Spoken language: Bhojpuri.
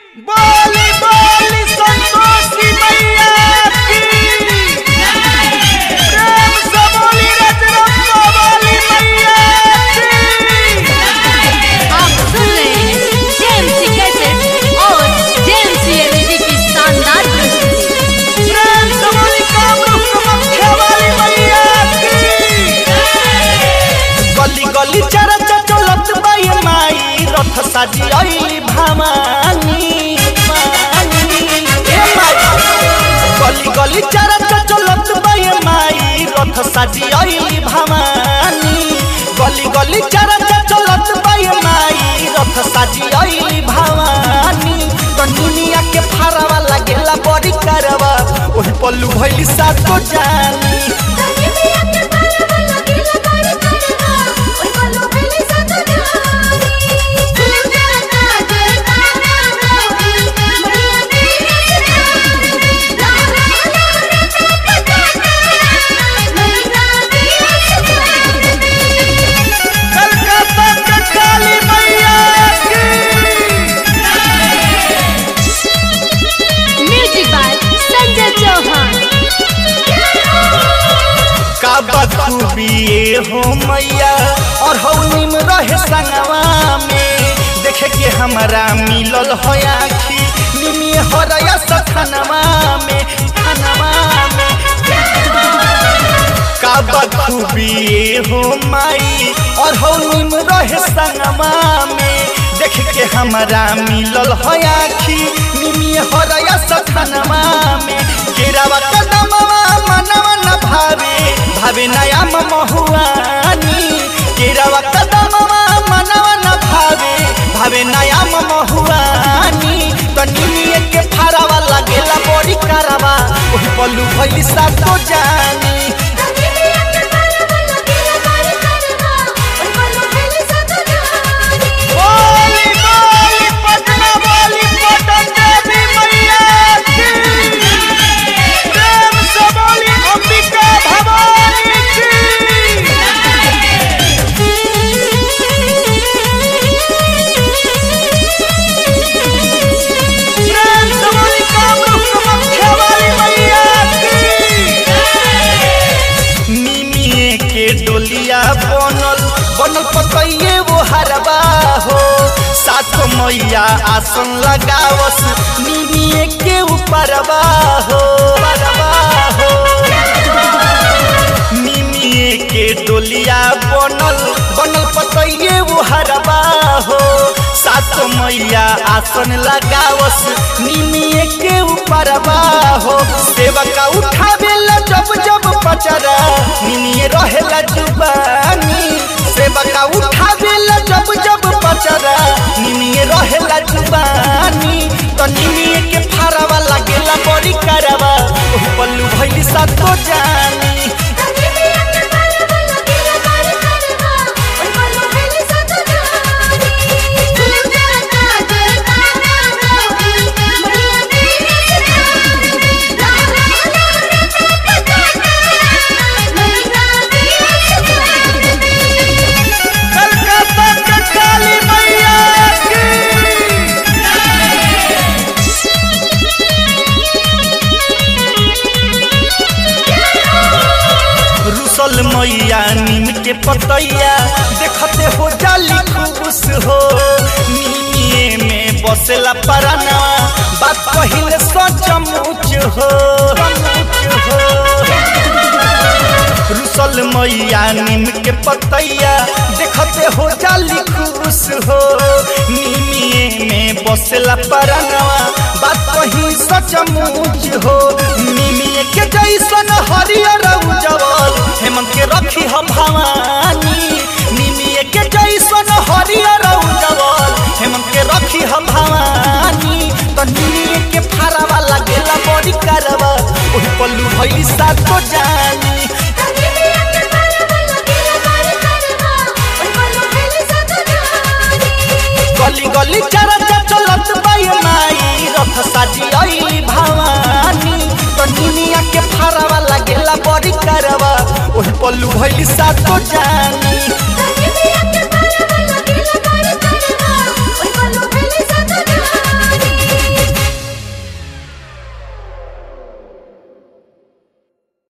बोली बोली संतोषी मैया की प्रेम से बोली रजरप्पा वाली मैया की आप सुन रहे हैं जेएमसी कैसेट और जेएमसी एलईडी की शानदार प्रस्तुति प्रेम से बोली कामरूप कामाख्या वाली मैया की गली गली चरच चलत बाई माई रथ साजी अइली भामानी मानी ए माई गली गली चरच चलत बाई माई रथ साजी अइली भामानी गली गली चरच चलत बाई माई रथ साजी अइली भामानी तो दुनिया के फारावा लागेला बड़ी करवा ओही पल्लू भइली सातो जानी कलकत्ता के काली मैया की म्यूजिक बाय संजय चौहान का बखूबी ये हो मैया और हौनी में रहे संगवा में देखे के हमारा मिलल हो आखी निमी हो रया सखनवा में खनवा में का बखूबी ये हो माई और हौनी में रहे संगवा में देख के हमारा मिलल हो आखी निमी हो रया सखनवा में केरावा कदमवा मनवा न भावे भावे नया महुआनी केरावा कदमवा मनवा न भावे भावे नया महुआनी तो निमिए के फारावा लागेला बड़ी करावा ओही पल्लू भइली सातो जानी बोली बोली पटना वाली पटन देवी मैया की प्रेम से बोली अंबिका भवानी की प्रेम से बोली कामरूप कामाख्या वाली मैया की निमिए के डोलिया बनल बनल पतइये वो हरबा हो सात मैया आसन लगावस निमिए के ऊपरबा हो परबा हो निमिए के डोलिया बनल बनल पतइये वो हरबा हो सात मैया आसन लगावस निमिए के ऊपरबा हो सेवका उठावेला जब जब पचरा निमिए रहेला जुबानी सेवका उठावेला जब जब पचरा निमिए रहेला जुबानी तो निमिए के फारावा लागेला बड़ी करवा ओह पल्लू भइली सातो जानी कलकत्ता के काली मैया की रुसल मैया नीम के पतैया देखते हो जाली खुश हो नीमिए में बसेला पराना बात पहिले सचमुच हो सचमुच हो रुसल मैया नीम के पतैया देखते हो जाली खुश हो निमिए में बसेला परनवा बात कही सचमुच हो निमिए के जैसन हरियर उजवल हेमंत के रखी हम भवानी निमिए के जैसन हरियर उजवल हेमंत के रखी हम भवानी तो निमिए के फारावा लागेला बड़ी करवा ओही पल्लू भइली सातो जानी गली गली चरच चलत बाई माई रथ साजी अइली भवानी तो दुनिया के फारावा लागेला बड़ी करवा ओही पल्लू भइली सातो जानी